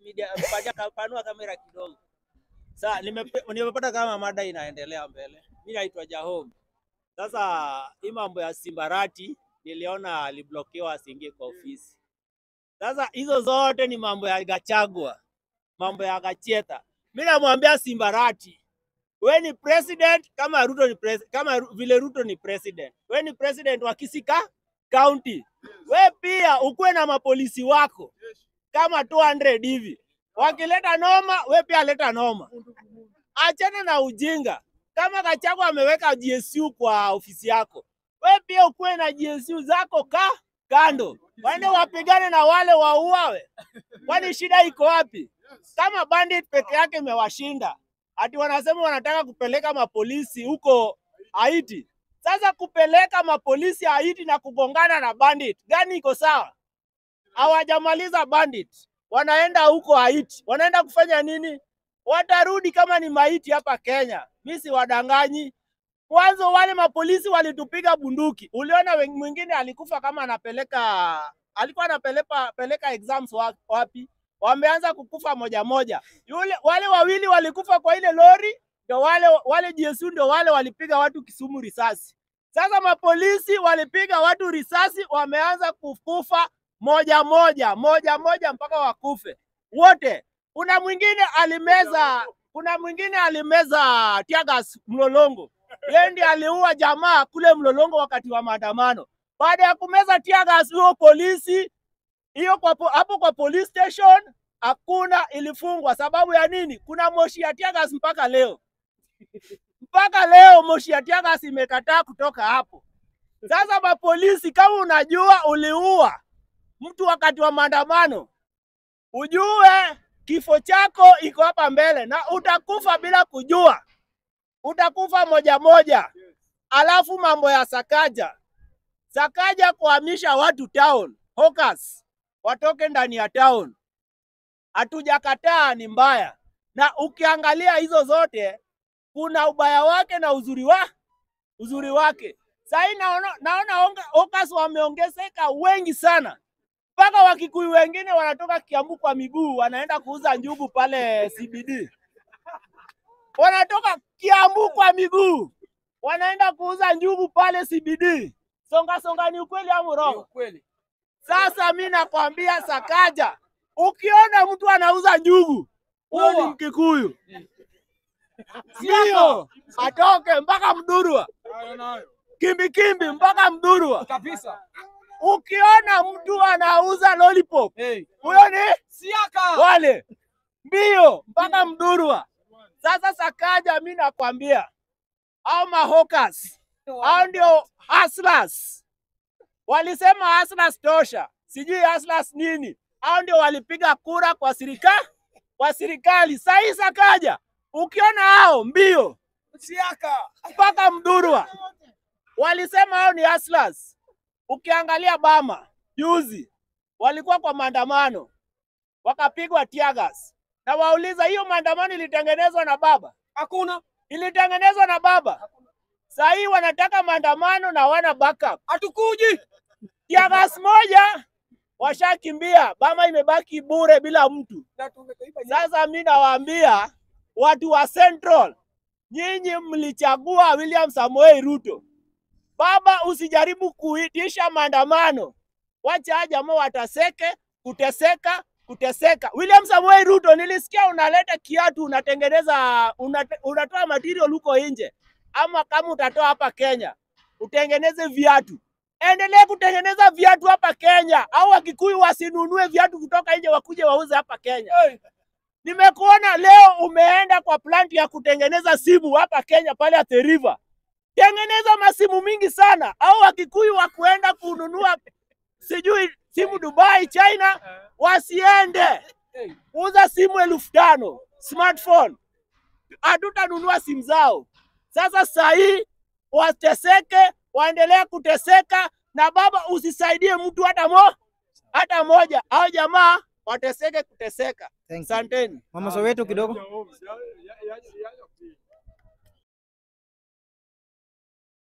media paja kapanua kamera kidogo. Sasa nimepe- nimepata kama mada inaendelea mbele. Mimi naitwa Jahom. Sasa hii mambo ya Simbarati niliona aliblokiwa asiingie kwa ofisi. Sasa hizo zote ni mambo ya Gachagua, mambo ya Gacheta. Mimi namwambia Simbarati, we ni president kama Ruto ni pres kama Ru- vile Ruto ni president. We ni president wa Kisika County. We pia ukuwe na mapolisi wako kama 200 hivi. Wakileta noma, we pia leta noma. Achana na ujinga. Kama Gachagua ameweka GSU kwa ofisi yako, we pia ukuwe na GSU zako ka kando, waende wapigane na wale wauawe. Kwani shida iko wapi? Kama bandit peke yake imewashinda, ati wanasema wanataka kupeleka mapolisi huko Haiti. Sasa kupeleka mapolisi Haiti na kugongana na bandit gani iko sawa? Hawajamaliza bandit, wanaenda huko Haiti, wanaenda kufanya nini? Watarudi kama ni maiti hapa Kenya. Mi si wadanganyi. Mwanzo wale mapolisi walitupiga bunduki, uliona wen- mwingine alikufa kama anapeleka alikuwa anapeleka peleka exams wa- wapi, wameanza kukufa moja moja. Yule wale wawili walikufa kwa ile lori, ndio wale wale GSU ndio wale walipiga watu Kisumu risasi. Sasa mapolisi walipiga watu risasi, wameanza kukufa moja moja moja moja mpaka wakufe wote. Kuna mwingine alimeza, kuna mwingine alimeza tiagas Mlolongo, yeye ndiye aliua jamaa kule Mlolongo wakati wa maandamano. Baada ya kumeza tiagas, huyo polisi hiyo kwa po- hapo kwa police station hakuna, ilifungwa. Sababu ya nini? Kuna moshi ya tiagas mpaka leo, mpaka leo moshi ya tiagas imekataa kutoka hapo. Sasa mapolisi, kama unajua uliua mtu wakati wa maandamano, ujue kifo chako iko hapa mbele na utakufa bila kujua, utakufa moja moja. Alafu mambo ya Sakaja, Sakaja kuhamisha watu town, hawkers watoke ndani ya town, hatujakataa, ni mbaya. Na ukiangalia hizo zote, kuna ubaya wake na uzuri wa uzuri wake. Sahii naona, naona onga- hawkers wameongezeka wengi sana mpaka Wakikuyu wengine wanatoka Kiambu kwa miguu wanaenda kuuza njugu pale CBD, wanatoka Kiambu kwa miguu wanaenda kuuza njugu pale CBD. Songa songa, ni ukweli au urongo? Kweli. Sasa mi nakwambia Sakaja, ukiona mtu anauza njugu, huyo ni Uwa. Mkikuyu, sio atoke mpaka Mdurwa, Hayo nayo. kimbikimbi mpaka Mdurwa. Kabisa. Ukiona mtu anauza lollipop, Hey. huyo ni Siaka. wale mbio mpaka Mdurwa. Sasa Sakaja, mi nakwambia au mahokas hao ndio hustlers. Walisema hustlers tosha, sijui hustlers nini. Hao ndio walipiga kura kwa serikali kwa serikali. Sahii Sakaja, ukiona hao mbio Siaka. mpaka Mdurwa, walisema hao ni hustlers. Ukiangalia Bama juzi walikuwa kwa maandamano wakapigwa tiagas, na wauliza hiyo maandamano ilitengenezwa na baba? Hakuna. Ilitengenezwa na baba. Saa hii wanataka maandamano na wana backup. Hatukuji. Tiagas moja washakimbia, Bama imebaki bure bila mtu. Na tumekaiba nyama. Sasa mi nawaambia watu wa Central, nyinyi mlichagua William Samoei Ruto. Baba, usijaribu kuitisha maandamano, wacha hawa jamaa wataseke, kuteseka, kuteseka. William Samoei Ruto, nilisikia unaleta kiatu, unatengeneza unate, unatoa material huko nje, ama kama utatoa hapa Kenya utengeneze viatu, endelee kutengeneza viatu hapa Kenya, au Wakikuyu wasinunue viatu kutoka nje wakuje wauze hapa Kenya. Hey. Nimekuona leo umeenda kwa plant ya kutengeneza simu hapa Kenya pale Athi River. Tengeneza masimu mingi sana, au Wakikuyu wa kuenda kununua sijui simu Dubai, China, wasiende. Hey. Uza simu elfu tano smartphone, hatutanunua simu zao. Sasa sahii wateseke, waendelee kuteseka, na baba, usisaidie mtu hata mo hata moja, au jamaa wateseke kuteseka. Thank you. Asanteni. Mama Soweto kidogo. Ya- ya- ya- ya- ya-